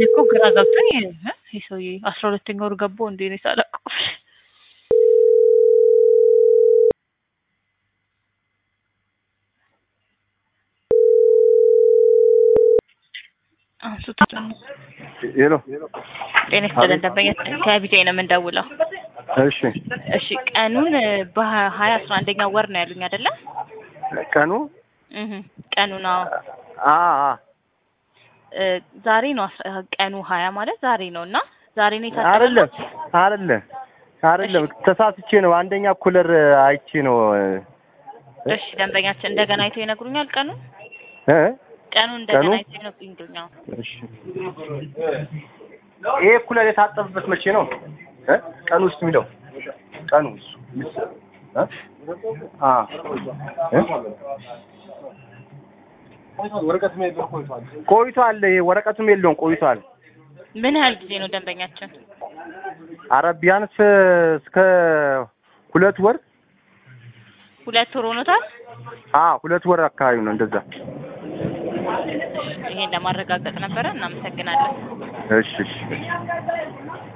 እኔ እኮ ግራ ገብቶኝ እ ይህ ሰውዬ አስራ ሁለተኛ ወር ገባው እንዴ እኔ ሳላውቀው አንሱት ደግሞ ሄሎ ጤና ይስጥልን ደንበኛ ከቢጃይ ነው የምንደውለው እሺ እሺ ቀኑን በሀያ አስራ አንደኛ ወር ነው ያሉኝ አይደለ ቀኑ እህ ቀኑን አዎ አ አ እ ዛሬ ነው አስራ- ቀኑ ሀያ ማለት ዛሬ ነው እና ዛሬ ነው አይደለም የታጠበው አይደለም አይደለም ተሳስቼ ነው አንደኛ ኩለር አይቼ ነው እሺ ደንበኛችን እንደገና አይተው ይነግሩኛል ቀኑ እ ቀኑ እንደገና ቀኑ? አይተው ይነግሩኛል እሺ ይሄ ኩለር የታጠበበት መቼ ነው እ ቀኑ ውስጥ የሚለው ቀኑ እ አ እ ቆይቷል። ይሄ ወረቀቱም የለውም ቆይቷል። ምን ያህል ጊዜ ነው ደንበኛችን አረ ቢያንስ እስከ ሁለት ወር ሁለት ወር ሆኖታል አ ሁለት ወር አካባቢ ነው እንደዛ። ይሄን ለማረጋገጥ ነበረ እናመሰግናለን እሺ እሺ